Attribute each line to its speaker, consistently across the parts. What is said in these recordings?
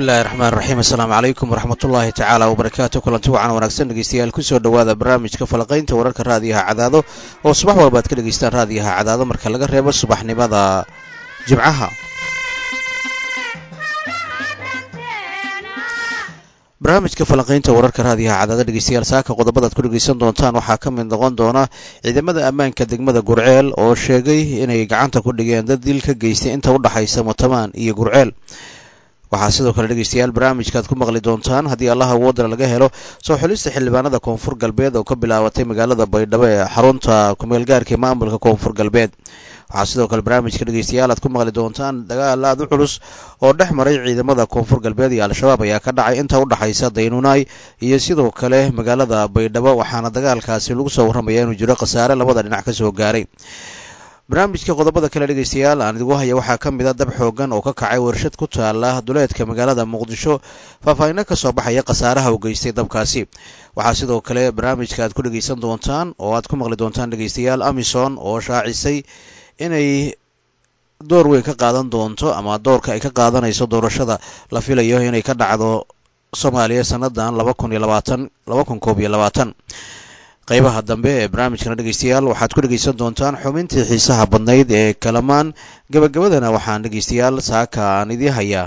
Speaker 1: bismillahi raxmaan raxiim assalaamu calaykum waraxmatullaahi tacaala wabarakaatu kulanti wacan wanaagsan dhegeystayaal kusoo dhowaada barnaamijka falaqaynta wararka raadiyaha cadaado oo subax walba ad ka dhegeystaan raadiyaha cadaado marka laga reebo subaxnimada jimcaha barnaamijka falanqaynta wararka raadiyaha cadaado dhegeystayaal saaka qodobadaad ku dhegeysan doontaan waxaa ka mid noqon doona ciidamada ammaanka degmada gurceel oo sheegay inay gacanta ku dhigeen dad dil ka geystay inta u dhaxaysa mutamaan iyo gurceel waxaa sidoo kale dhegeystayaal barnaamijkaaad ku maqli doontaan haddii allaha awoodana laga helo soo xulista xildhibaanada koonfur galbeed oo ka bilaabatay magaalada baydhabo ee xarunta kumeelgaarka ee maamulka koonfur galbeed waxaa sidoo kale barnaamijka dhegeystayaal aad ku maqli doontaan dagaal aad u culus oo dhex maray ciidamada koonfur galbeed iyo al-shabaab ayaa ka dhacay inta u dhaxaysa daynuunaay iyo sidoo kale magaalada baydhabo waxaana dagaalkaasi lagu soo warramaya inuu jiro khasaare labada dhinac ka soo gaaray barnaamijka qodobada kale dhegeystayaal aan idigu haya waxaa ka mid a dab xoogan oo ka kacay warshad ku taala duleedka magaalada muqdisho faahfaahino ka soo baxaya khasaaraha u geystay dabkaasi waxaa sidoo kale barnaamijka aad ku dhegeysan doontaan oo aad ku maqli doontaan dhegeystayaal amison oo shaacisay inay door weyn ka qaadan doonto ama doorka ay ka qaadanayso doorashada la filayo inay ka dhacdo soomaaliya sannadan laba kun iyo labaatan laba kun koob iyo labaatan qaybaha dambe ee barnaamijkana dhegeystayaal waxaad ku dhegeysan doontaan xubintii xiisaha badnayd ee kalamaan gabagabadana waxaan dhegeystayaal saaka aan idii hayaa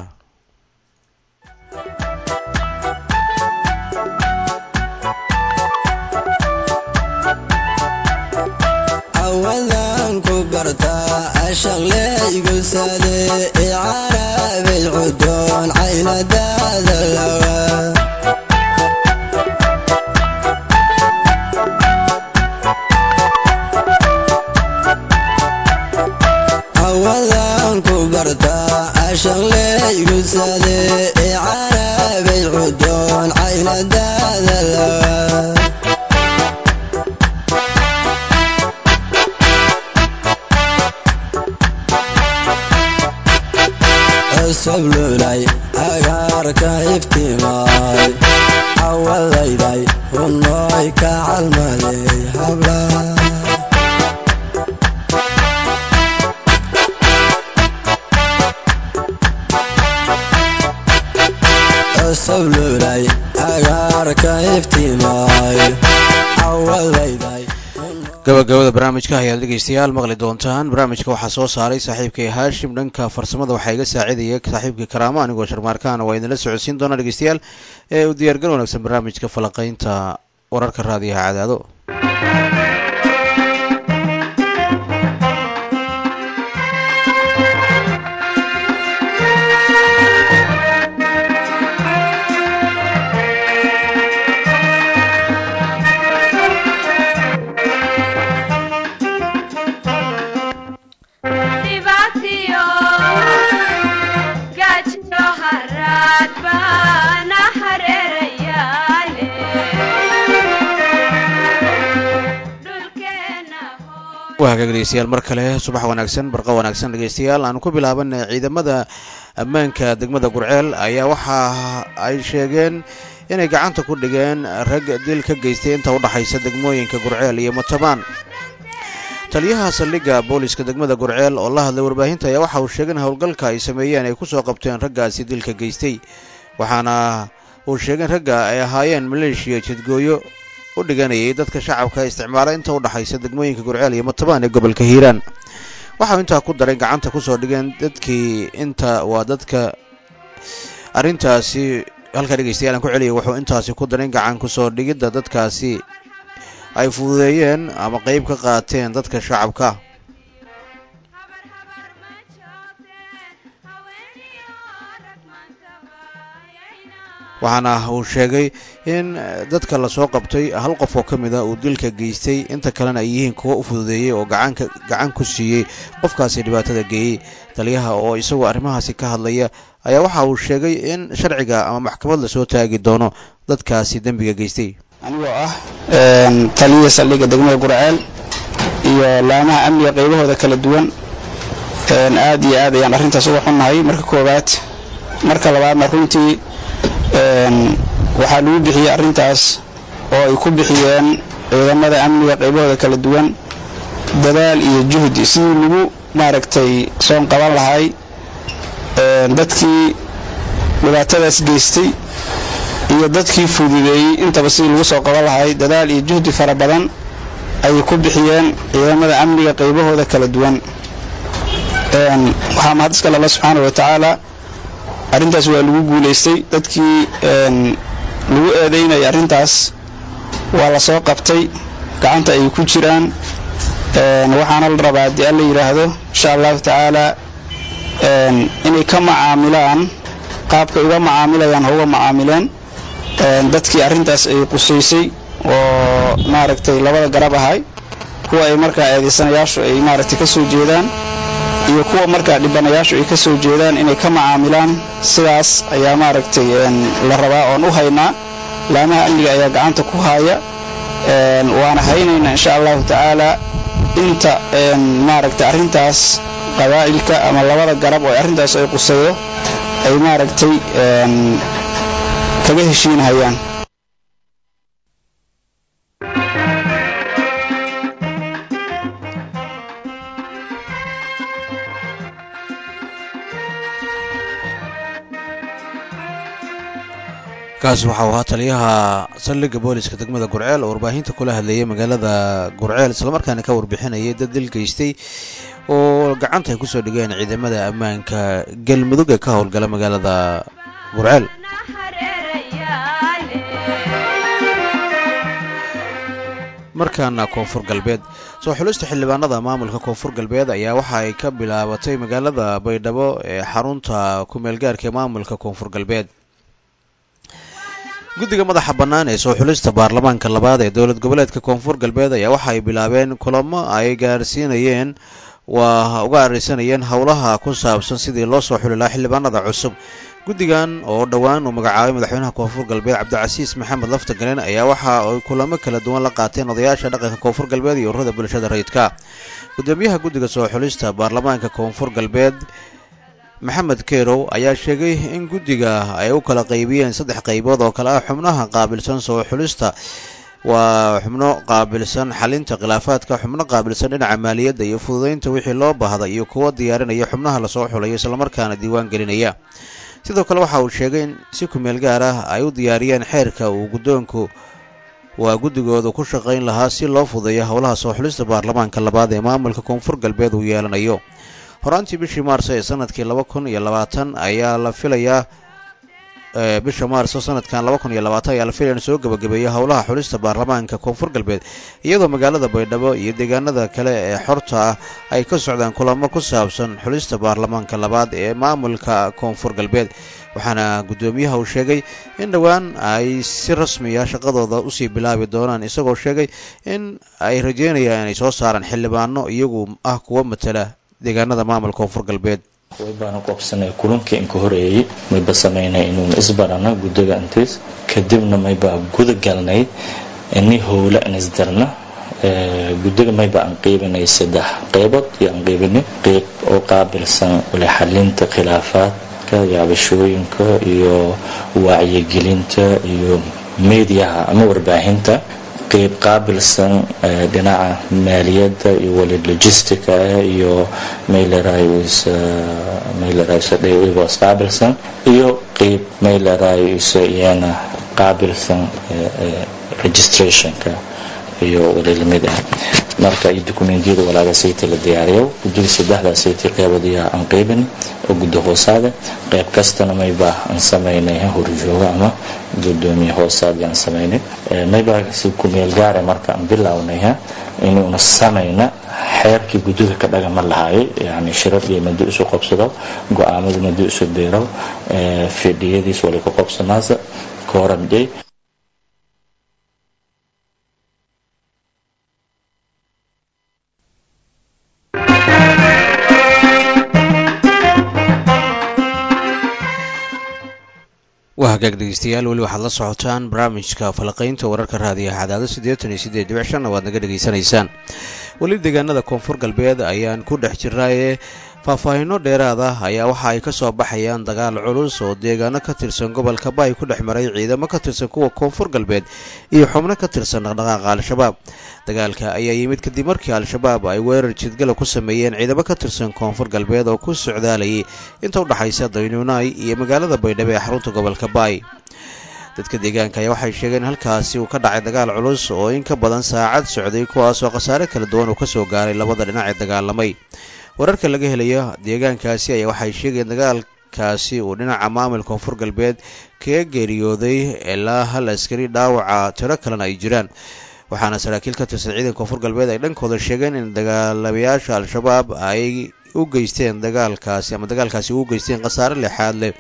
Speaker 1: gabagabada barnaamijka ayaad dhegeystayaal maqli doontaan barnaamijka waxaa soo saaray saaxiibkay haashim dhanka farsamada waxaa iga saacidaya saaxiibkii karaamo anigoo sharmaarkaana waa idinla socodsiin doonaa dhegeystayaal ee u diyaargal wanaagsan barnaamijka falaqaynta wararka raadiyaha cadaado hagaag dhegeystayaal mar kale subax wanaagsan barqa wanaagsan dhegeystayaal aan ku bilaabana ciidamada ammaanka degmada gurceel ayaa waxa ay sheegeen inay gacanta ku dhigeen rag dil ka geystay inta u dhaxaysa degmooyinka gurceel iyo mutabaan taliyaha saldhigga booliska degmada gurceel oo la hadlay warbaahinta ayaa waxa uu sheegay in howlgalka ay sameeyeen ay kusoo qabteen raggaasi dilka geystay waxaana uu sheegay in ragga ay ahaayeen maleeshiya jidgooyo u dhiganayay dadka shacabka isticmaala inta u dhaxaysa degmooyinka gurceel iyo mutabaan ee gobolka hiiraan waxau intaa ku daray gacanta kusoo dhigeen dadkii inta waa dadka arrintaasi halkaa dhegeystayaal aan ku celiyay wuxuu intaasi ku daray gacan kusoo dhigidda dadkaasi ay fududeeyeen ama qeyb ka qaateen dadka shacabka waxaana uu sheegay in dadka lasoo qabtay hal qof oo ka mid a uu dilka geystay inta kalena ay yihiin kuwo u fududeeyey oo gacanka gacan ku siiyey qofkaasi dhibaatada geeyey taliyaha oo isagoo arrimahaasi ka hadlaya ayaa waxa uu sheegay in sharciga ama maxkamad lasoo taagi doono dadkaasi dembiga geystay
Speaker 2: anigoo ah taliya saldhigga degmada gurceel iyo laamaha amniga qaybahooda kala duwan aad iyo aad ayaan arrintaas uga xunnahay marka koowaad marka labaadna runtii waxaa lagu bixiyey arrintaas oo ay ku bixiyeen ciidamada amniga qaybahooda kala duwan dadaal iyo juhdi sidii lagu maaragtay soon qaban lahay dadkii dhibaatadaas geystay iyo dadkii fududeeyey intaba sidii lagu soo qaban lahay dadaal iyo juhdi fara badan ayay ku bixiyeen ciidamada amniga qaybahooda kala duwan waxaa mahad iskale alla subxaana wa tacaala arrintaas waa lagu guulaystay dadkii lagu eedaynaya arrintaas waa la soo qabtay gacanta ay ku jiraan waxaana la rabaa haddii alla yidhaahdo insha allahu tacaala inay ka macaamilaan qaabkay uga macaamilayaan ha uga macaamileen dadkii arrintaas ay qusaysay oo maaragtay labada garab ahay kuwa ay markaa eedaysanayaashu ay maaragtay ka soo jeedaan iyo kuwa markaa dhibanayaashu ay ka soo jeedaan inay ka macaamilaan sidaas ayaa maaragtay la rabaa oon u haynaa laamaha amniga ayaa gacanta ku haaya waana haynaynaa insha allahu tacaala inta maaragtay arrintaas qabaa'ilka ama labada garab oo arrintaas ay qusayo ay maaragtay kaga heshiinahayaan
Speaker 1: kaasi waxau ahaa taliyaha saldhigga booliska degmada gurceel oo warbaahinta kula hadlayay magaalada gurceel islamarkaana ka warbixinayay dad dil geystay oo gacanta ay kusoo dhigeen ciidamada ammaanka galmudug ee ka howlgala magaalada gurceel markaana koonfur galbeed soo xulista xildhibaanada maamulka koonfur galbeed ayaa waxa ay ka bilaabatay magaalada baydhabo ee xarunta ku-meelgaarka ee maamulka koonfur galbeed guddiga madaxa bannaan ee soo xulista baarlamaanka labaad ee dowlad goboleedka koonfur galbeed ayaa waxa ay bilaabeen kulamo ay gaarsiinayeen waa uga arisanayeen howlaha ku saabsan sidii loo soo xuli lahaa xildhibaanada cusub guddigan oo dhowaan uu magacaabay madaxweynaha koonfur galbeed cabdicasiis maxamed laftagalen ayaa waxa ay kulamo kala duwan la qaateen odayaasha dhaqanka koonfur galbeed iyo ururada bulshada rayidka gudoomiyaha guddiga soo xulista baarlamaanka koonfur galbeed maxamed kerow ayaa sheegay in guddiga ay u kala qaybiyeen saddex qaybood oo kale ah xubnaha qaabilsan soo xulista waa xubno qaabilsan xalinta khilaafaadka xubno qaabilsan dhinaca maaliyadda iyo fududeynta wixii loo baahda iyo kuwa diyaarinaya xubnaha lasoo xulayo islamarkaana diiwaan gelinaya sidoo kale waxa uu sheegay in si kumeel gaar ah ay u diyaariyeen xeerka uu guddoonku waa guddigooda ku shaqayn lahaa si loo fudeeyo howlaha soo xulista baarlamaanka labaad ee maamulka koonfur galbeed uu yeelanayo horaantii bishii maarso ee sanadkii laba kun iyo labaatan ayaa la filayaa bisha maarso sanadkan laba kun iyo labaatan ayaa la filaya in soo gebagabeeya howlaha xulista baarlamaanka koonfur galbeed iyadoo magaalada baydhabo iyo deegaanada kale ee xorta ah ay ka socdaan kulamo ku saabsan xulista baarlamaanka labaad ee maamulka koonfur galbeed waxaana guddoomiyaha uu sheegay in dhowaan ay si rasmiya shaqadooda usii bilaabi doonaan isagoo sheegay in ay rajeynayaan inay soo saaraan xildhibaano iyagu ah kuwa matala deegaanada maamulka koonfur galbeed
Speaker 3: way baanu qabsanay kulankii inka horeeyey mayba samaynay inuuna isbarana guddiga intiis kadibna mayba guda galnay ini howla in isdarna guddiga mayba aan qiibinay saddex qeybood iyo aan qiibinay qeyb oo qaabilsan ule xalinta khilaafaadka yaabashooyinka iyo wacyigelinta iyo meediyaha ama warbaahinta qeyb qaabilsan dhinaca maaliyadda iyo wali logistica iyo maylerayos qaabilsan iyo qeyb maylerayso iyana qaabilsan registrationka iyo wali lamid ah marka iyo dokumentiyada walaaga sayti la diyaariyo guddiga saddexdaa sayti qeybadiyaa aan qeybin oo guddi hoosaade qeyb kastana mayba aan samaynay horjooga ama gudoomiye hoosaad aan samaynay mayba si kumeel gaare marka aan bilownay inuuna samayna xeerkii guddiga ka dhagama lahaayay yani shiradii madi isu qabsado go-aamadu madi isu biiro fidhiyadiis wali ku qabsanaasa kooramjay
Speaker 1: waa hagaag dhegeystayaal weli waxaad la socotaan barnaamijka falaqaynta wararka raadiyaha cadaado siddeetan iyo siddeed dhibic shanna waad naga dhegaysanaysaan weli deegaanada koonfur galbeed ayaan ku dhex jirnaaye faahfaahinno dheeraad ah ayaa waxa ay ka soo baxayaan dagaal culus oo deegaano ka tirsan gobolka baay ku dhex maray ciidamo ka tirsan kuwa koonfur galbeed iyo xubno ka tirsan dhaqdhaqaaqa al-shabaab dagaalka ayaa yimid kadib markii al-shabaab ay weerar jidgala ku sameeyeen ciidamo ka tirsan koonfur galbeed oo ku socdaalayay inta u dhexaysa daynuunaay iyo magaalada baydhabo ee xarunta gobolka baay dadka deegaanka ayaa waxay sheegeen halkaasi uu ka dhacay dagaal culus oo in ka badan saacad socday kuwaasoo khasaare kala duwan uu ka soo gaaray labada dhinac ee dagaalamay wararka laga helayo deegaankaasi ayaa waxay sheegeen dagaalkaasi uu dhinaca maamul koonfur galbeed kaga geeriyooday ilaa hal askari dhaawaca tiro kalena ay jiraan waxaana saraakiil ka tirsan ciidanka koonfur galbeed ay dhankooda sheegeen in dagaalamayaasha al-shabaab ay u geysteen dagaalkaasi ama dagaalkaasi u geysteen khasaare lexaad leh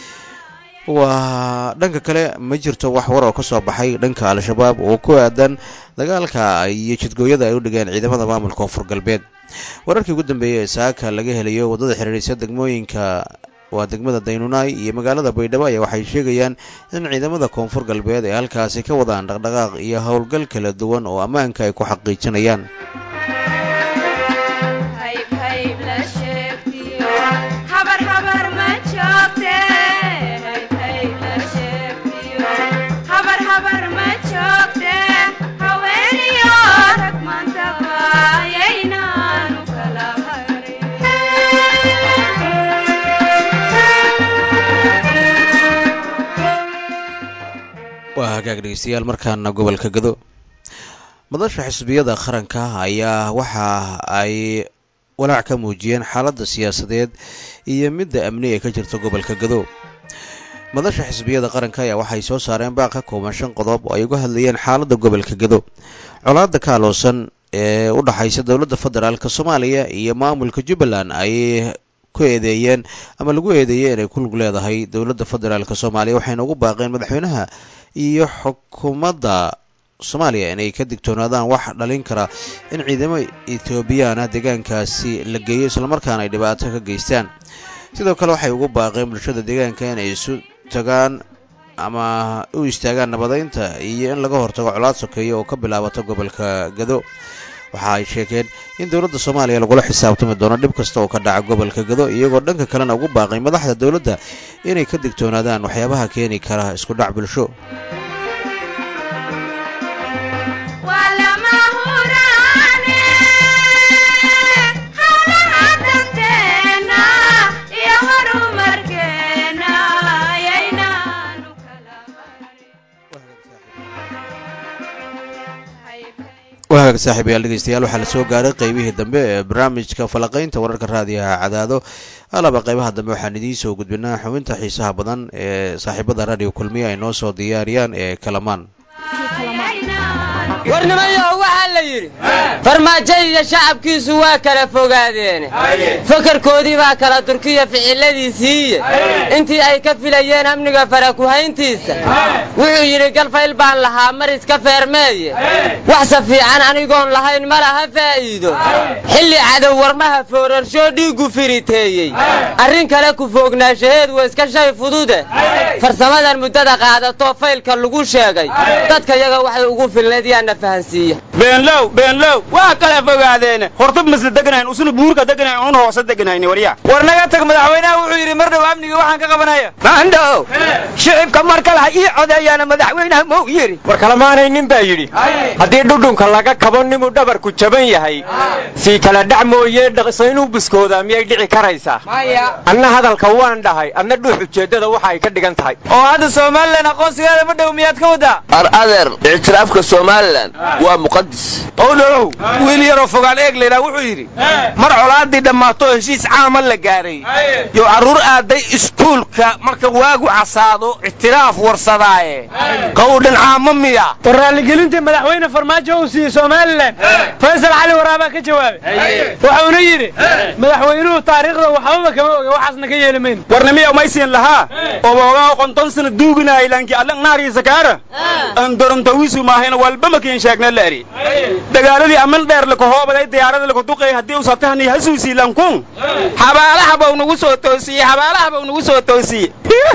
Speaker 1: waa dhanka kale ma jirto wax war oo ka soo baxay dhanka al-shabaab oo ku aadan dagaalka iyo jidgooyada ay u dhigeen ciidamada maamulka koonfur galbeed wararkii ugu dambeeyey ee saaka laga helayo waddada xiriirisa degmooyinka waa degmada daynuunaay iyo magaalada baydhabo ayaa waxay sheegayaan in ciidamada koonfur galbeed ay halkaasi ka wadaan dhaqdhaqaaq iyo howlgal kala duwan oo ammaanka ay ku xaqiijinayaan waa hagaag dhegeystayaal markaana gobolka gado madasha xisbiyada qaranka ayaa waxa ay walaac ka muujiyeen xaaladda siyaasadeed iyo midda amni ee ka jirta gobolka gado madasha xisbiyada qaranka ayaa waxay soo saareen baaq ka kooban shan qodob oo ay uga hadlayeen xaaladda gobolka gado colaadda ka aloosan ee u dhaxaysa dowladda federaalk soomaaliya iyo maamulka jubbaland ay ku eedeeyeen ama lagu eedeeyey inay ku lug leedahay dowladda federaalk soomaaliya waxayna ugu baaqeen madaxweynaha iyo xukuumadda soomaaliya inay ka digtoonaadaan wax dhalin kara in ciidamo ethoobiyaana deegaankaasi la geeyo islamarkaana ay dhibaato ka geystaan sidoo kale waxay ugu baaqeen bulshada deegaanka inay isu tagaan ama u istaagaan nabadeynta iyo in laga hortago colaad sokeeya oo ka bilaabata gobolka gado waxa ay sheegeen in dowladda soomaaliya lagula xisaabtami doono dhib kasta oo ka dhaca gobolka gado iyagoo dhanka kalena ugu baaqay madaxda dowladda inay ka digtoonaadaan waxyaabaha keeni kara isku dhac bulsho wahagaag saaxiibayaal dhegeystayaal waxaa la soo gaaray qeybihii dambe ee barnaamijka falaqaynta wararka raadiyaha cadaado alaba qeybaha dambe waxaan idiin soo gudbinaa xubinta xiisaha badan ee saaxiibada raadiyo kulmiya ay noo soo diyaariyaan ee kalamaan
Speaker 4: warnimayo waxaa la yidhi farmaajo iyo shacabkiisu waa kala fogaadeene fakarkoodii baa kala durkiya ficiladiisiiye intii ay ka filayeen amniga farakuhayntiisa wuxuu yidhi galfayl baan lahaa mar iska feermeeye waxse fiican anigoon lahayn ma laha faa'iido xilli cadow warmaha foorarshoo dhiiggu firiteeyey arrin kale ku foognaanshaheed waa iska shay fudude farsamadan muddada qaadato faylka lagu sheegay dadka yaga waxay ugu filnayd yaana fahansiiya
Speaker 5: beenlow beenlow waa kala fogaadeene horta masla deganayn usuna buurka deganayn un hoose deganayni warya war naga tag madaxweynaha wuxuu yidhi mar dhow amniga waxaan ka qabanaya
Speaker 6: maandhow shicibka mar kale ha ii codeeyaana madaxweynaha mou yidhi
Speaker 7: war kalamaanay nin baa yidhi haddii dhudhunka laga kabo nimuu dhabarku jaban yahay sii kala dhac mooyee dhaqso inuu buskoodaa miyay dhici karaysaa anna hadalka waan dhahay adna dhuux ujeeddada waxa ay ka dhigan tahay
Speaker 5: oo hadda somalilan aqoonsigeeda ma dhow miyaad ka wadaa
Speaker 6: ar adeer ictiraafka somalilan waa muqadis
Speaker 5: owdholow wiil yaroo fogaal eeg laydhaa wuxuu yidhi mar colaadii dhammaato heshiis caama la gaaray yo carruur aaday iskuulka marka waagu casaado ictiraaf warsadaaye qowdhan caamo miya
Speaker 8: war raalligelintii madaxweyne farmaajo uu siiyey somalilan faysal cali waraabaa ka jawaabay wuxuuna yidhi madaxweynuhu taariikhda waxbaba kama oga waxaasna ka yeeli mayno
Speaker 5: warnimiya umaysiin lahaa obogaa qonton sana duuginahay lanki allan naariisa kaara andorontawisu maahayna walba makiin sheegna la eri dagaaladii aman dheer lakahoobaday diyaarada lakaduqay haddii usatahni hasuusii lankun xabaalaha bau nagu soo toosiyey xabaalaha bau nagu soo toosiyey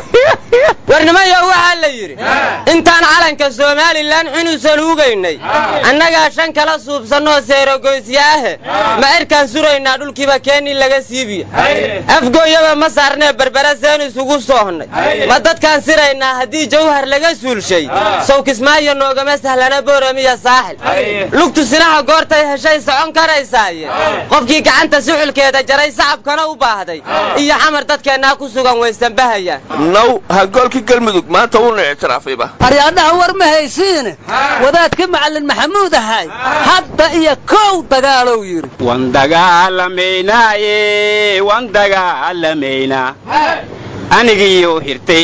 Speaker 4: warnimayo waxaa la yidhi intaan calanka somalilan xunuusan hugaynay annagaa shan kala suubsannoo seerogoysya ahe ma erkaan suraynaa dhulkiiba keenii laga siibiya afgooyaba ma saarnee berbera seen isugu soohnay ma dadkaan siraynaa haddii jawhar laga suulshay sawkismaayo noogama sahlana booramiya saaxil lugtu sinaha goortay heshay socon karaysaaye qofkii gacanta suxulkeeda jaray sacabkana u baahday iyo xamar dadkeennaa ku sugan waysanbahayaan
Speaker 5: naw hagoolkii galmudug maanta uuna ictiraafayba
Speaker 9: aryaadhaha war ma haysiine wadaadkii macallin maxamuud ahay hadda iyo kow dagaalow yidhi
Speaker 5: wan dagaalamaynaaye wan dagaalamaynaa anigiyo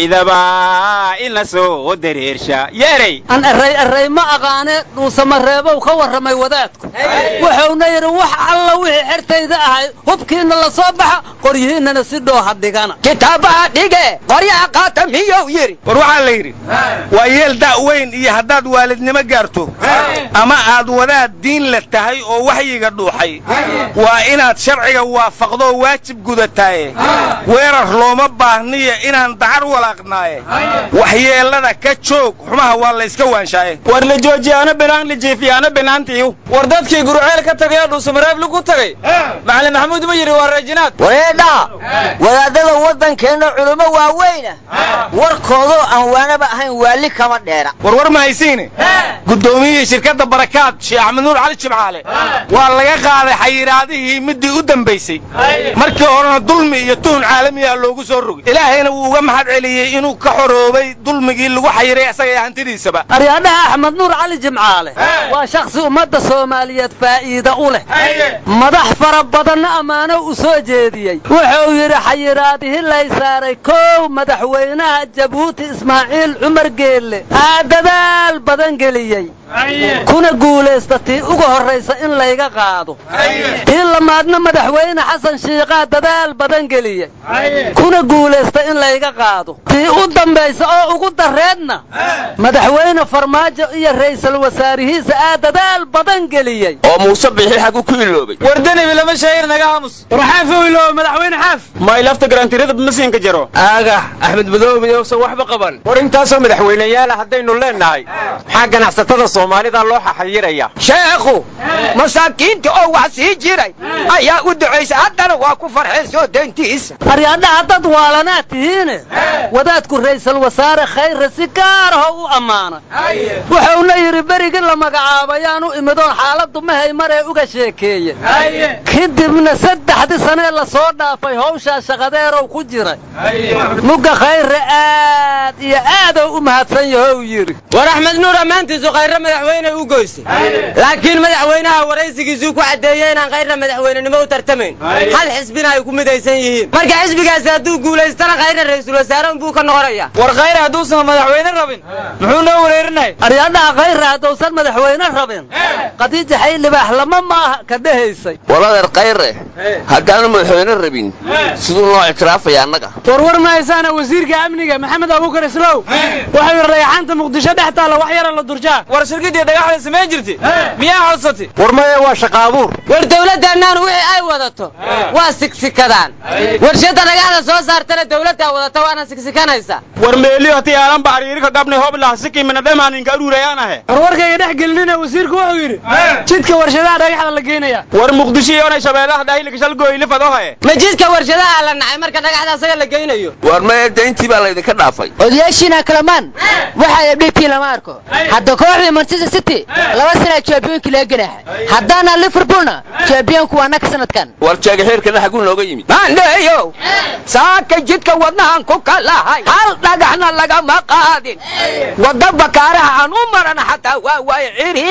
Speaker 5: hirtaydaba ina soo dareersha yeeray
Speaker 9: an erray erray ma aqaane dhuusamareebow ka warramay wadaadku wuxuuna yidhi wax alla wixii xertayda ahay hubkiinna la soo baxa qoryihiinnana si dhooha dhigana
Speaker 6: kitaabaha dhige qoryaha qaata miyuu yidhi
Speaker 5: war waxaa la yidhi waa yeel da' weyn iyo haddaad waalidnimo gaarto ama aad wadaad diin la tahay oo waxyiga dhuuxay waa inaad sharciga waafaqdoo waajib gudataaye weerar looma baahniya inaan dacar walaaqnaaye waxyeellada ka joog xumaha waa layska waanshaaye war la joojiyaano binaan la jiifiyaano binaantiiyu
Speaker 10: war dadkii guruceel ka tagay oo dhuusamareeb lagu tagay macalin maxamuud ma yidhi waa raajinaad
Speaker 6: wareedhaa wadaadada waddankeenna culummo waaweyna warkoodoo aan waanaba ahayn waali kama dheera
Speaker 5: war war ma haysiine guddoomiyihii shirkadda barakaad sheekh axmed nuur cali jimcaale waa laga qaaday xayiraadihii middii u dambaysay markii horena dulmi iyo tuhun caalamiya loogu soo rogay ilaahayna wuu uga mahad celiyey inuu ka xoroobay dulmigii lagu xayiray isaga iyo hantidiisaba
Speaker 9: aryaadhaha axmed nuur cali jimcaale waa shakhsi ummadda soomaaliyeed faa'iida u leh madax fara badanna ammaano u soo jeediyey wuxuu yidhi xayiraadihii lay saaray kow madaxweynaha jabuuti ismaaciil cumar geelle aa dadaal badan geliyey kuna guulaysta tii uga horraysa in layga qaado tii lamaadna madaxweyne xasan shiiqaa dadaal badan geliyey kuna guulaysta in layga qaado tii u dambaysa oo ugu darreedna madaxweyne farmaajo iyo ra'iisul wasaarihiisa aa dadaal badan geliyey
Speaker 5: oo muuse bixi xagu ku iloobay
Speaker 10: war denibi lama sheegin naga aamus
Speaker 8: war xaafow ilooba madaxweyne xaaf
Speaker 5: may lafta garantirada masiinka jaro
Speaker 10: aaga axmed madoobe yowsan waxba qaban
Speaker 7: war intaasoo madaxweyneyaala haddaynu leennahay maxaa ganacsatada soomaalida loo xaxayiraya
Speaker 6: sheekhu masaakiinta oo wax sii jiray ayaa u ducaysa haddana waa ku farxeen soo dayntiisa
Speaker 9: aryaadhaha dad waalanaad tihiine wadaadku ra'iisul wasaare khayre si gaar ah u ammaanay wuxuuna yidhi berigii la magacaabayaanu imidoon xaaladdu mahay maree uga sheekeeye kadibna saddexdii sanee la soo dhaafay hawshaa shaqadeerow ku jiray mugga khayre aad iyo aadou u mahadsan yahow yidhi
Speaker 4: war axmed nuur ammaantiisu khayre madaxweyne u goysay laakiin madaxweynaha waraysigiisuu ku caddeeyey inaan khayre madaxweynenimo u tartamayn hal xisbina ay ku midaysan yihiin marka xisbigaasi hadduu guulaystana khayre ra'iisul wasaare buu ka noqonaya
Speaker 10: war khayre hadduusan madaxweyne rabin muxuu noo wareerinay
Speaker 9: aryaadhaha khayre haddausan madaxweyne rabin khadiija xaylibaax lama maaha ka dhehaysay
Speaker 5: waladeer khayre haddaanu madaxweyne rabin siduu noo ictiraafaya annaga
Speaker 8: war war ma haysaana wasiirka amniga maxamed abuukar islow waxau yidhi dhagaxaanta muqdisho dhex taalla wax yara la durjaa
Speaker 10: war shirkiddii dhagaxda samayn jirtay miyaa codsatay
Speaker 7: war maya waa shaqa abuur
Speaker 4: war dawladdaannaanu wixii ay wadato waa sigsikadaan warshadda dhagaxda soo saartana dawladdaa wadata waana sigsikanaysa
Speaker 5: war meeliyo hatii aalan bacariirika gabni hoblah sikimina dhemaaninka aruurayaanahe
Speaker 8: war warkayga dhex gelinina wasiirku wuxuu yidhi jidka warshadaha dhagaxda la geenaya
Speaker 5: war muqdisho iyonay shabeellaha dhahilika shalgooylifadohe
Speaker 4: ma jidka warshadaha la nacay marka dhagaxda asaga la geynayo
Speaker 5: war maya dayntii baa laydinka dhaafay
Speaker 11: odayaashiina kalamaan waxaa abdhigtii lama arko hadda kooxdii manchester city laba sana jambiyoonkii laga ganaaxay haddaana liverpoolna jambiyoonku waa naka sanadkan
Speaker 5: war jeegaxeerkana xaguu nooga yimid
Speaker 6: maandheeyow saaka jidka wadnahan ku kalahay hal dhagaxna lagama qaadin wadda bakaaraha aan u marana xataa waa waay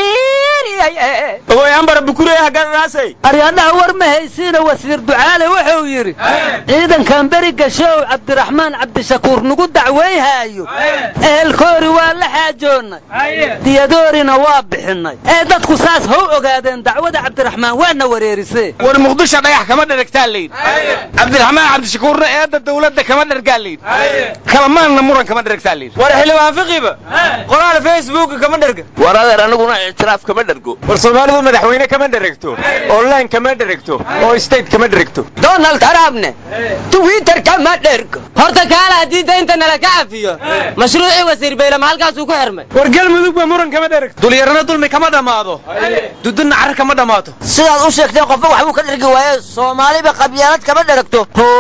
Speaker 6: ciriiriyay
Speaker 5: ogoyaanbara bukure hagadanaasay
Speaker 9: aryaadhaha war ma haysiina wasiir ducaale wuxuu yidhi ciidankan beri gashow cabdiraxmaan cabdishakuur nagu dacwayhaayo ehelkoori waa la xaajoonnay diyadoorina waa bixinnay ee dadku saas how ogaadeen dacwada cabdiraxmaan waana wareerisee
Speaker 5: war muqdisho dhagax kama dheragtaa layidhi cabdiraxmaan cabdishakuurna eedda dawladda kama dhergaa layidhi kalamaanna muran kama dheragtaa layidhi
Speaker 10: war xildhibaan fiqiba qoraal facebook kama dherga
Speaker 5: war adeer aniguna ictiraaf kama dhergo
Speaker 7: dherego war soomaalidu madaxweyne kama dheregto oo laan kama dheregto oo state kama dheregto
Speaker 6: donald trumpne twitter kama dhergo
Speaker 4: horta kaala haddii daynta nala ka cafiyo mashruucii wasiir baylama halkaasuu ku xirmay
Speaker 8: war galmudug ba muran kama dheragto
Speaker 10: dulyarana dulmi kama dhammaado dudunna carar kama dhammaato
Speaker 6: sidaad u sheegteen qofba waxbuu ka dhergi waaye soomaaliba qabyaalad kama dheragto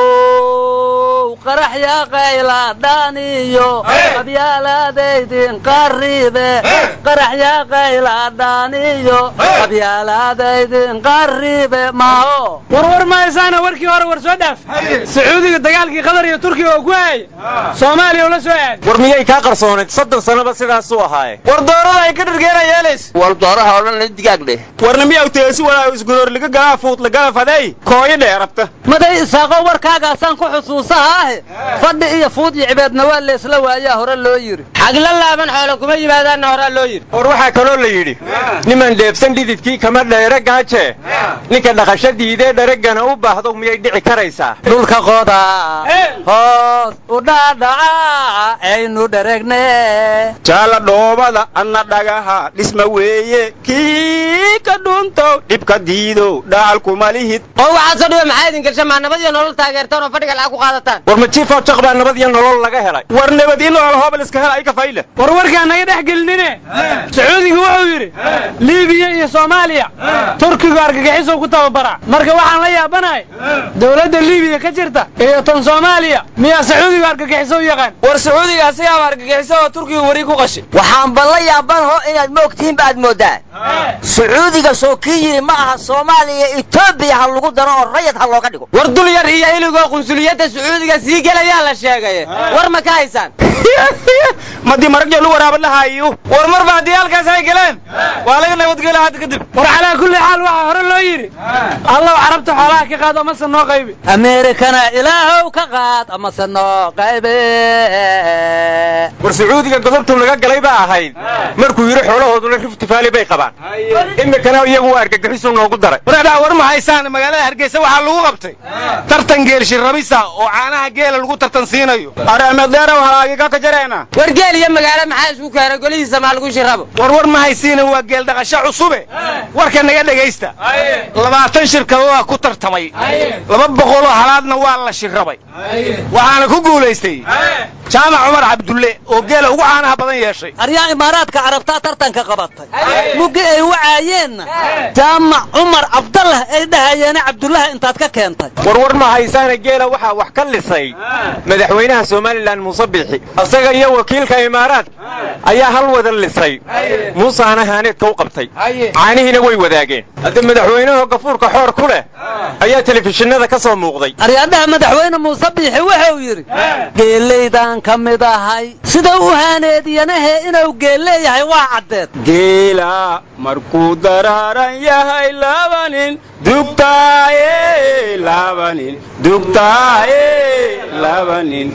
Speaker 9: how qaraxya qayladhaaniyo qabyaalaadaydin qaribe qaraxya qayladhaaniyo qabyaalaadaydin qaribe maaho
Speaker 8: war war mahaysaana warkii hore war soo dhaaf sacuudiga dagaalkii qatar iyo turkiga oo ku hayay soomaaliya ula soo aaday
Speaker 7: war miyay kaa qarsoonayd soddon sannaba sidaasuu ahaaye
Speaker 10: war doorada ay ka dhargeena yeelays
Speaker 6: war dooraha oo dhan la digaag dheh
Speaker 7: warna miyaw teesi walaa isgudoorliga galaa fuudlagala faday kooyo dheerabta
Speaker 9: maday isaaqo warkaagaasaan ku xusuusahaahe fadhi iyo fuud iyo cibeedna waa leesla waayaa hore loo yidhi
Speaker 4: xagla laaban xoolo kuma yimaadaanna horaa loo yidhi
Speaker 7: war waxaa kaloo la yidhi niman dheebsan dhididkii kama dheere gaaje ninka dhaqasho diidee dharegana u baahdo miyay dhici karaysaa
Speaker 9: dhulka qoda hoos u dhaadhaca aynu dharegne
Speaker 2: jaala dhoobada anna dhagaha dhisma weeye kii ka dhuntow dhibka diidow dhaalkuma lihid
Speaker 4: oo waxaad soo dhiba maxaa idin gasha maa nabad iyo nolol taageertaan oo fadhiga lacag ku qaadataan
Speaker 7: war ma jiifoo jaq baa nabad iyo nolol laga helay
Speaker 2: war nabad in nolol hoobal iska hel ay ka fayle
Speaker 8: war warkaa naga dhex gelinine sacuudiga wuxuu yidhi liibiya iyo soomaaliya turkigu argagixisow ku tababaraa marka waxaan la yaabanahay dowladda liibiya ka jirta iyo tan soomaaliya miyaa sacuudigu argagixiso u yaqaan
Speaker 10: war sacuudiga asigaaba argagixisa oo turkigu weri ku qashay
Speaker 6: waxaan balla yaabanho inaad moogtihiin ba aad moodaan sacuudiga soo kii yidhi ma aha soomaaliya etoobiya ha lagu daro oo rayad ha looga dhigo
Speaker 4: war dul yar iyo iligoo qunsuliyadda sacuudiga sii gelayaa la sheegay war ma ka haysaan
Speaker 2: madii maragyo lu waraaba lahaayo
Speaker 10: war marba haddii halkaas ay galeen waa laga nabadgela hadda kadib
Speaker 8: war calaa kulli xaal waxaa hore loo yidhi allow carabta xoolaha ka qaad amase noo qaybi
Speaker 9: ameerikana ilaahow ka qaad amase noo qaybe
Speaker 7: war sacuudiga godobtu laga galay baa ahayd markuu yidhi xoolahooduna rifti faali bay qabaan imikana iyagu waa argagixisu noogu daray
Speaker 5: wareedhaa war ma haysaan magaalada hargeysa waxaa lagu qabtay tartan geel shirrabisa oo caanaha geela lagu tartan siinayo
Speaker 2: areemedeerow halaagiga ka jareena
Speaker 4: war geel iyo magaalo maxaa isku keena golihiisa maa lagu shirabo
Speaker 5: war war ma haysiina waa geel dhaqasho cusube warka naga dhegaysta labaatan shirkado waa ku tartamay laba boqoloo halaadna waa la shirrabay waxaana ku guulaystay jaamac cumar cabdulle oo geela ugu caanaha badan yeeshay
Speaker 9: aryaa imaaraadka carabtaa tartanka qabatay muggi ay wacaayeenna jaamac cumar cabdallah ay dhahayeene cabdullaha intaad ka keentay
Speaker 7: war war ma haysaana geela waxaa wax ka lisay madaxweynaha somalilan muuse biixi isaga iyo wakiilka imaaraadka ayaa hal wada lisay muusaana haaneedka u qabtay caanihiina way wadaageen hadda madaxweynaho gafuurka xoor ku leh ayaa telefishinada ka soo muuqday
Speaker 9: aryaadhaha madaxweyne muuse biixi wuxuu yidhi geelaydaan ka mid ahay sida u haaneediyanahe inuu geelleeyahay waa caddeed
Speaker 2: geela markuu daraaran yahay laba nin dugtaaye laba nin dugtaaye laba nin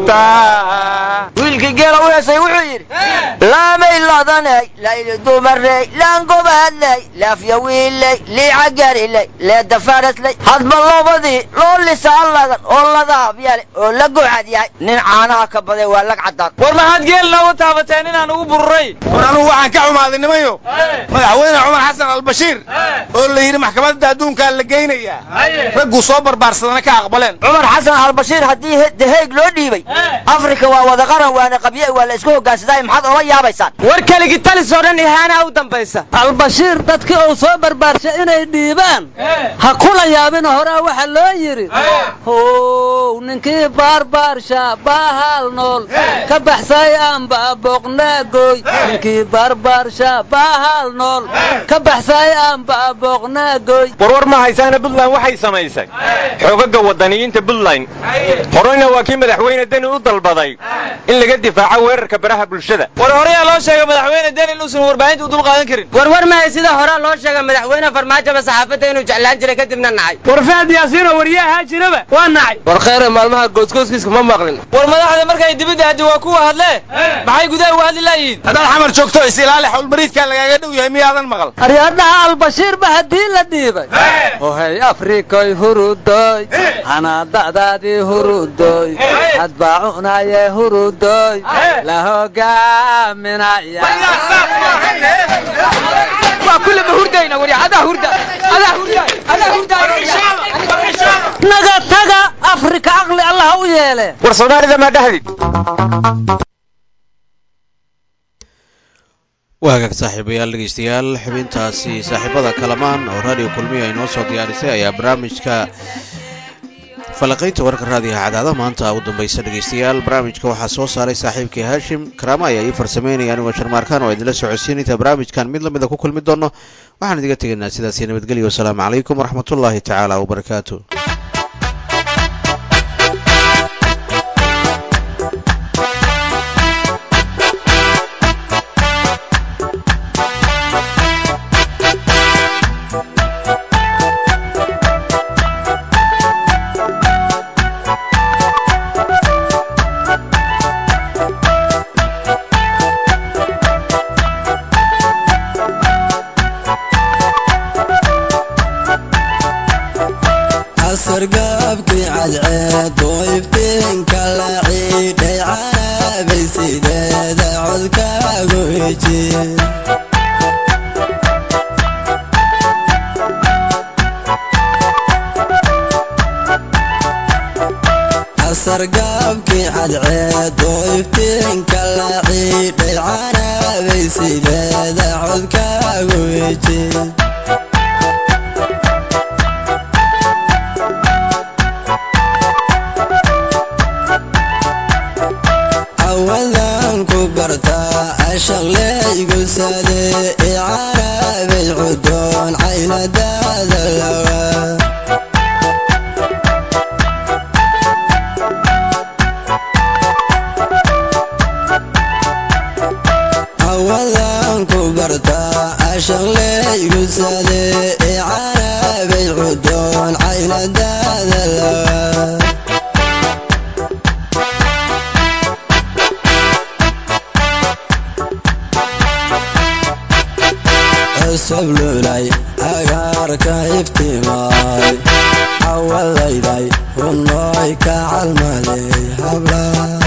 Speaker 2: dugtaa
Speaker 6: wiilkii geela u heesay wuxuu yidhi laamay ladanay layli dumarey laangobaadley laafya wiilley liica gariley leeda farasley hadba loobadii loo lisaa ladan oo ladaab yale oo la gocad yahay nin caanaha ka baday waa lag caddaan
Speaker 10: war maxaad geel noogu taabateen inaan ugu bururay
Speaker 5: war anugu waxaan ka xumaaday nimayo madaxweyne cumar xasan albashiir oo la yidhi maxkamadda adduunkaa la geynayaa ragguu soo barbaarsadana ka aqbaleen
Speaker 6: cumar xasan albashiir haddii deheyg loo dhiibay afrika waa wada qaran waana qabye waa la isku hogaansadaa maxaad ola yaabaysaan
Speaker 4: war keligi talis oo dhan ihaanaha u dambaysa
Speaker 9: albashiir dadkii uu soo barbaarshay inay dhiibaan ha kula yaabina horaa waxa loo yidhi how ninkii baarbaarsha baahal nool ka baxsay aanba booqnaagoy ninkii baarbaarsha baahal nool ka baxsay aanba booqnaagoy
Speaker 7: war war ma haysaana puntland waxay samaysay xoogaga wadaniyiinta puntland horeyna waa kii madaxweyne deni u dalbaday in laga difaaco weerarka baraha bulshada
Speaker 10: war horeyaa loo sheegay madaxweyne deni inuusan warbaahinta u dulqaadan karin
Speaker 4: war war mahay sida horaa loo sheegay madaxweyne farmaajoba saxaafadda inuu jeclaan jiray kadibna nacay
Speaker 8: war faad yaasiinoo waryaa ahaa jiraba waa nacay
Speaker 10: war khayre maalmaha gooskooskiiska ma maqlin war madaxda markay dibadda haddi waa kuwa hadlee maxay gudaha uga hadli laayihiin
Speaker 5: haddaad xamar joogto is ilaali xawlmariidkaa lagaaga dhow yahay miyaadan maqal
Speaker 9: aryaadha aryaadhaha albashiirba haddii la dhiibay ohay afrikoy hurudoy hanaada'daadii hurudoy hadbaa cunaye hurudoy la hogaaminaya
Speaker 10: waa kullaba hurdayna wari adaa hurda adaa hurda adaa hurda
Speaker 9: naga taga afrika caqli allah u yeele
Speaker 7: war soomaalida maa dhahdid
Speaker 1: waa hagaag saaxiibayaal dhegeystayaal xubintaasi saaxiibada kalamaan oo raadiyo kulmiya ay noo soo diyaarisay ayaa barnaamijka falaqaynta warka raadiyaha cadaada maanta u dambaysa dhegeystayaal barnaamijka waxaa soo saaray saaxiibkii haashim karaama ayaa ii farsameynaya anigoo sharmaarkaan oo idinla socodsiin inta barnaamijkan mid lamida ku kulmi doono waxaan idiga tegaynaa sidaasi nabadgelyo wasalaamu calaykum waraxmatullaahi tacaala wabarakaatu
Speaker 12: sargaabkii cadceed oo iftiinka la ciidhay canaabay sideeda codkaagu heji sargaabkii cadceed oo iftiinka la ciidhay canaabay sideeda codkaagu heji awadan ku bartaa ashaqleygu sade icarabay cudoon caynadaada lawa awadan ku bartaa ashaqleygu sade icarabay cudoon caynadaada lawa sablulay agaarka iftimaay cawadayday hunooy ka calmaday habla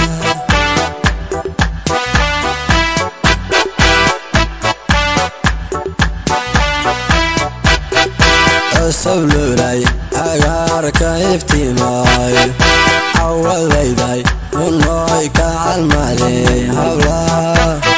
Speaker 12: sablulay agaarka iftimaay cawadayday hunooy ka calmaday habla